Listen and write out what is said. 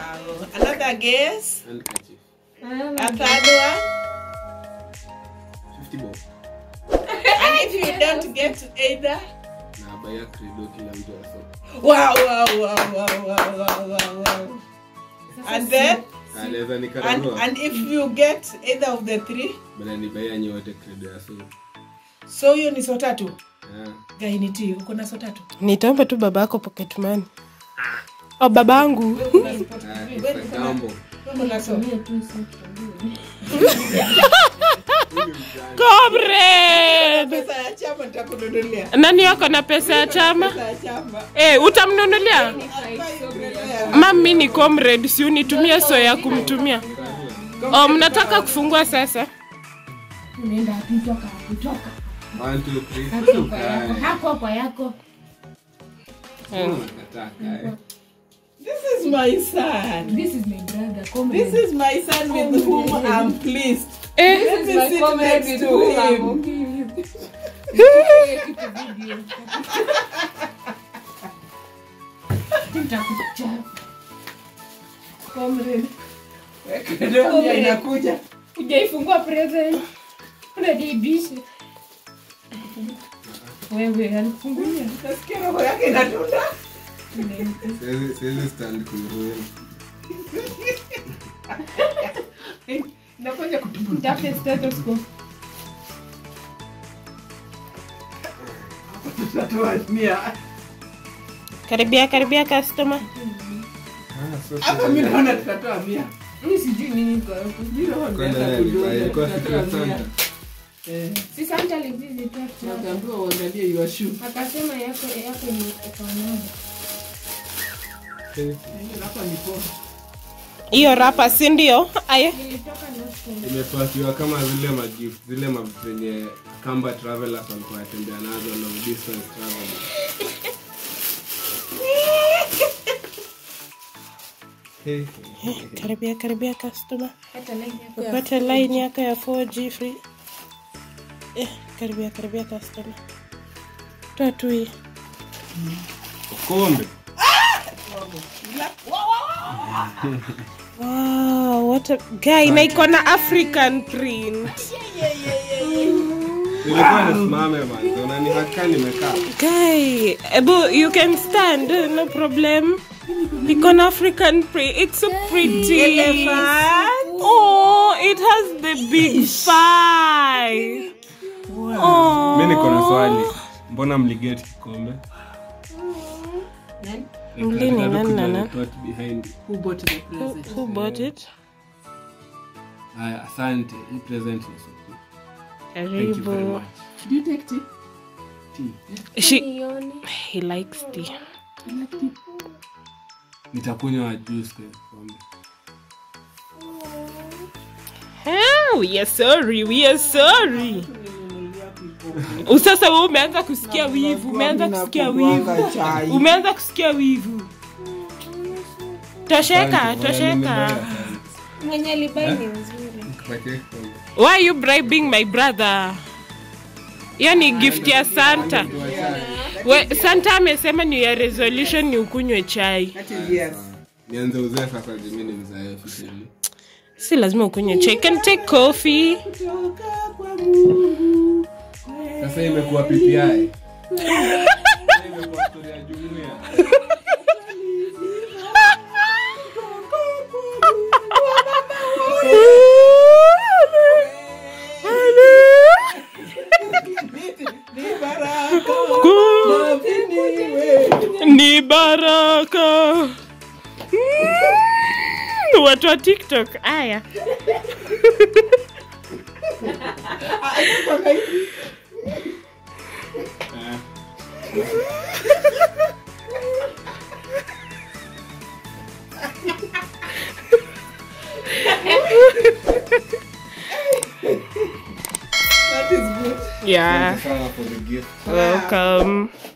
Another guess. Handkerchief. A third one. 50 bob. And if you don't get either. Na baya credo kila mtu aso. Wow, wow, wow, wow, wow, wow, wow, wow. And then, Anaweza and, nikararua. and if you get either of the three, Bana ni baya nyote credo ya so. so hiyo ni so tatu. Yeah. Gainiti, uko na so tatu. nitaomba tu baba yako pocket money o baba yangu Ah, it's a gamble. Uko na so. comrade Pesa ya chama nitakununulia. nani yako na pesa ya chama Pesa ya chama. Eh, utamnunulia Hapa iongelea. mami ni comrade si unitumie so ya kumtumia oh, mnataka kufungua sasa unaenda wapi toka wapi toka One, two, three. hapo kwa yako hapo kwa yako Unakataa kae. This is my son. this is my brother This comrade is my son with whom I'm pleased. eh, Let me sit next to him. Comrade. Ndio inakuja. ujaifungua present unadiibisha wewe alifungulia Nasikia roho yake inatunda. Siwezi- siwezi stand kuruhusu. Inakuja kutubu. mtafute stethoscope Tutatoa mia. karibia karibia customer Ah, so Hapa mimi naona tutatoa mia. mimi sijui nini kwa hapo Mimi roho Kwa nimeanza nani kujua alifanya? Ilikuwa tutatoa Secret mia. Santa. Eh, si santa alivisit hapo Nakaambiwa uangalie your shoe. akasema yako yako ni ekonoma Eh, Hapa ni poa. hiyo rapa si ndio aya nilitoka na imepakiwa kama zile magift zile ma- zenye kamba travelers walikuwa watembea nazo long distance travel Hey, hey, hey. karibia karibia customer hata line yako ya upate line yako ya 4G free eh, karibia karibia customer toa tu hii Kombe. wow, what a guy na iko na african print Nilikuwa nisimame manzo na nihaka nimekaa. guy ebu you can stand no problem iko na african print it's so pretty Elephant. oh it has the big five oh Mimi niko na swali. Mbona mliget kikombe? Mlini, nani na nani? Thought behind. Who bought the who, present? who bought it Aya, asante. Hii present ni so cool. Thank you very karibu much. Do you take tea? Tea. she nione he likes tea Nitakunywa juice kwa kikombe. Ah, we are sorry we are sorry usasa we umeanza kusikia wivu umeanza kusikia wivu chai. umeanza kusikia wivu tosheka Asante, tosheka nimebaya sana. mwenye alibai ni mzuri Nikupatie kikombe. why are you bribing my brother hiyo ni gift ya santa we, santa amesema ni ya resolution ni ukunywe chai That is yes. Nianze uzee sasa juu mimi ni mzae officially. si lazima ukunywe chai can take coffee Kutoka kwa Mungu. Sasa imekuwa PPI. Sasa imekuwa story ya jumuiya. Ni baraka. Naaminiwe. ni baraka Mm, watu wa tiktok aya That is good. yeah Sana for the gift. welcome